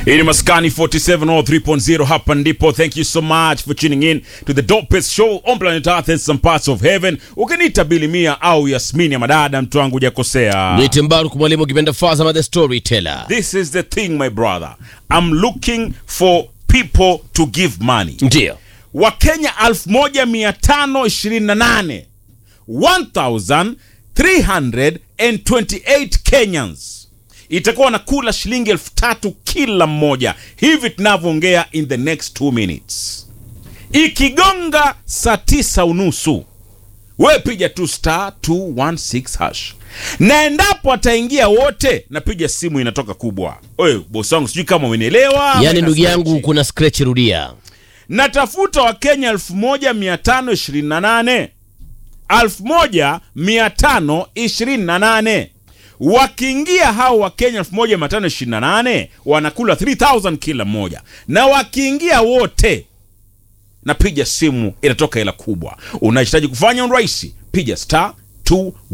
Hii ni Maskani 47 or 3.0 hapa ndipo. Thank you so much for tuning in to the dopest show on planet Earth and some parts of heaven. Ukiniita Bilimia au Yasmini ya madada, mtu wangu hujakosea. Niite Mbaruk mwalimu kipenda Fazama the storyteller. This is the thing my brother. I'm looking for people to give money. Ndio. Wakenya 1528 1328 Kenyans itakuwa wanakula shilingi elfu tatu kila mmoja hivi tunavyoongea in the next two minutes. Ikigonga saa tisa unusu we piga tu star 216 hash, na endapo ataingia wote, napiga simu inatoka kubwa. Oye bosi wangu, sijui kama umenielewa. Yaani ndugu yangu kuna scratch rudia. natafuta wakenya 1528 1528 wakiingia hao wakenya 1528 wanakula 3000 kila mmoja na wakiingia wote napiga simu inatoka hela kubwa unahitaji kufanya urahisi piga star 2